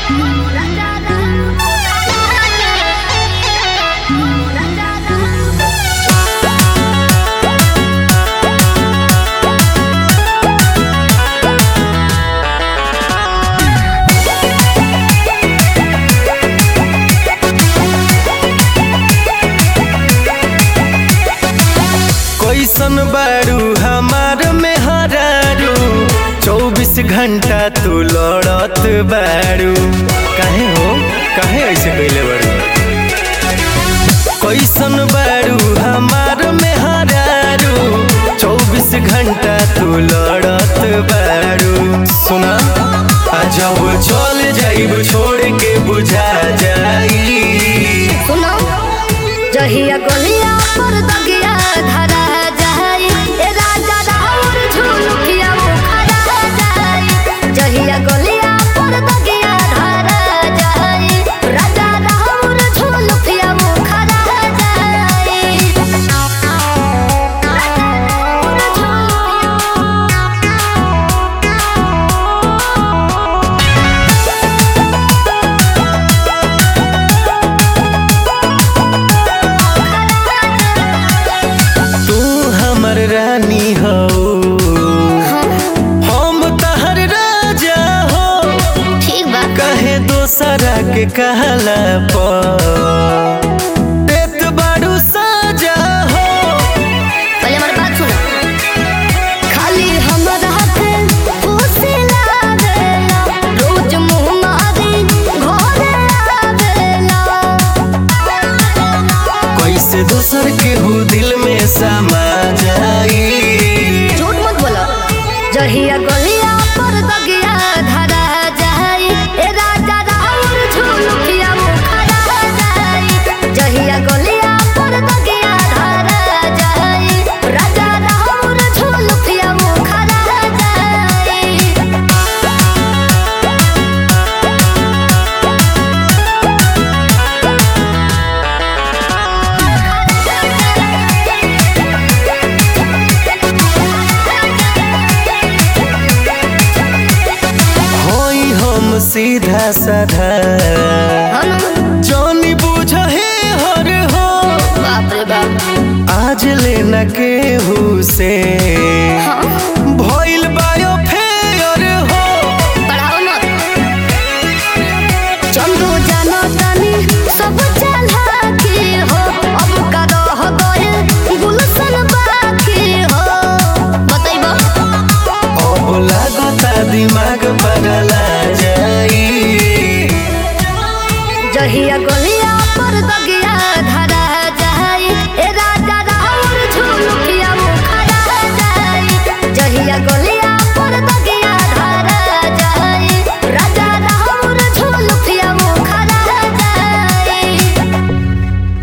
कैसन बारू हमार में हरारू चौबीस घंटा तू लड़त बारू काहे हो काहे ऐसे कैले बारू कैसन बारू हमार में हरारू चौबीस घंटा तू लड़त बारू सुना आ जब चल जाइब छोड़ के बुझा जाई सुनो जहिया गलिया पर दगिया धरा जाई ए राजा राउर झुलुकिया मुखरा जाई जहिया गलिया पर दगिया धरा जाई राजा राउर झुलुकिया मुखरा जाई राजा राउर झुलुकिया तू हमर रानी हो हम तहर राजा हो ठीक बा कहे दोसरा के कहला पर देत बारू साजा हो पहले हमारी बात सुनो खाली हमरा के खुशी लागेला रोज मुंह मारी घरे आवेला कैसे दोसर के हो दिल में समा जाई झूठ मत बोलो जहिया गलिया पर दगिया धरा जाई ए राजा राउर झुलुकिया मुखरा जाई जहिया गलिया पर दगिया धरा जाई राजा राउर झुलुकिया मुखरा जाई होई हम सीधा साधा हम जानी बुझ हे हर हो बाप रे बाप आज लेना केहू से भइल बायो फेयर हो पढ़ाओ मत चंदू जानो तानी सब चला के हो अब का रह गए गुलशन बाकी हो बतैबो अब लागता दिमाग बदला जाई जहिया गलिया पर दग